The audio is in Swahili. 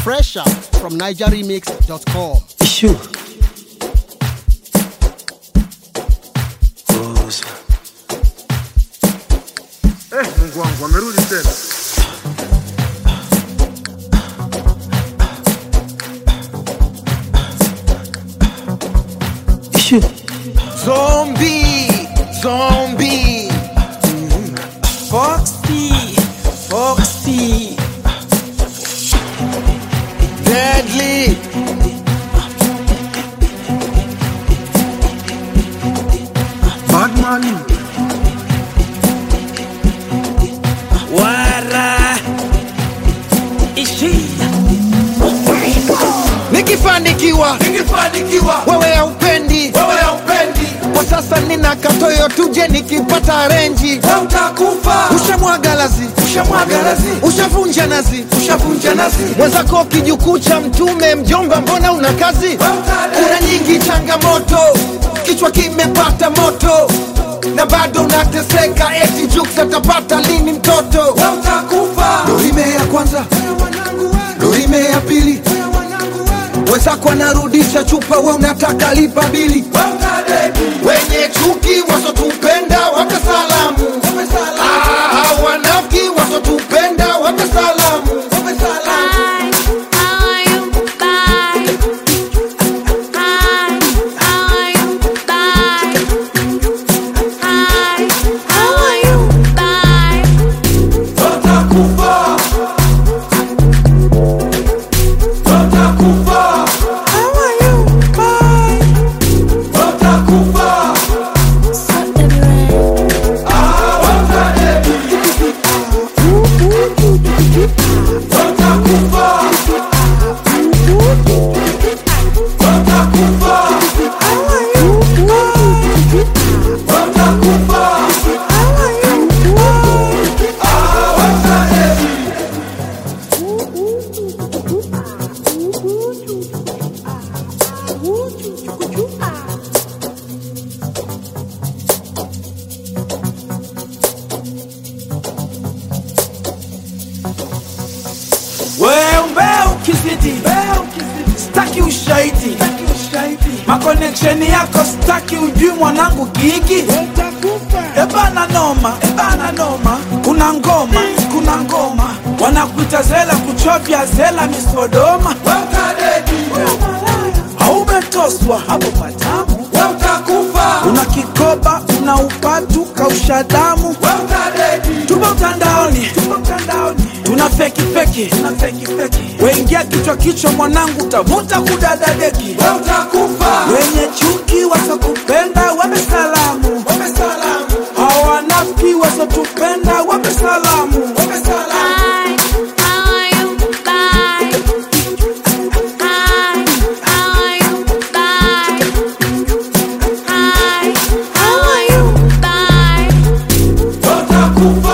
Fresh out from NigerRemix.com. Issue. Goza. Eh, Mungu wangu amerudi tena. Issue. Zombie, zombie. Foxy, Foxy. Deadly. Batman. Wara. Ishi. Nikifanikiwa, Nikifanikiwa, wewe haupendi. wewe haupendi, Kwa sasa nina katoyo tuje nikipata renji. utakufa. Ushamwaga lazi, Ushamwaga lazi. ushavunja nazi, Ushavunja nazi. mwenzako kijukuu cha mtume mjomba, mbona una kazi? Kuna nyingi changamoto, kichwa kimepata moto na bado unateseka, eti Jux atapata lini mtoto? Utakufa. Dorime ya kwanza, dorime ya pili, wenzako anarudisha chupa, we unataka lipa bili. Utadedi. Wenye chuki wasotupenda wape salamu, Ah, wanafiki wasotupenda wape salamu. Utakufa. Utakufa. Utakufa. Ah, utadedi. Utakufa. Utakufa. Utakufa. Ah, utadedi. Wewe ukizidi staki ushahidi makoneksheni yako staki ujui mwanangu gigi ebana noma ebana noma kuna ngoma kuna ngoma wanakuita zela kuchovya zela misodoma Utadedi. haumetoswa hapo patamu Utakufa. una kikoba una upatu kausha damu Utadedi. tupo mtandaoni tupo mtandaoni tuna feki feki tuna feki feki weingia kichwa kichwa mwanangu tavuta kudadadeki Utakufa. wenye chuki wasokupenda wape salamu Wape salamu. hawanafiki wasotupenda wape salamu Wape salamu. Utakufa.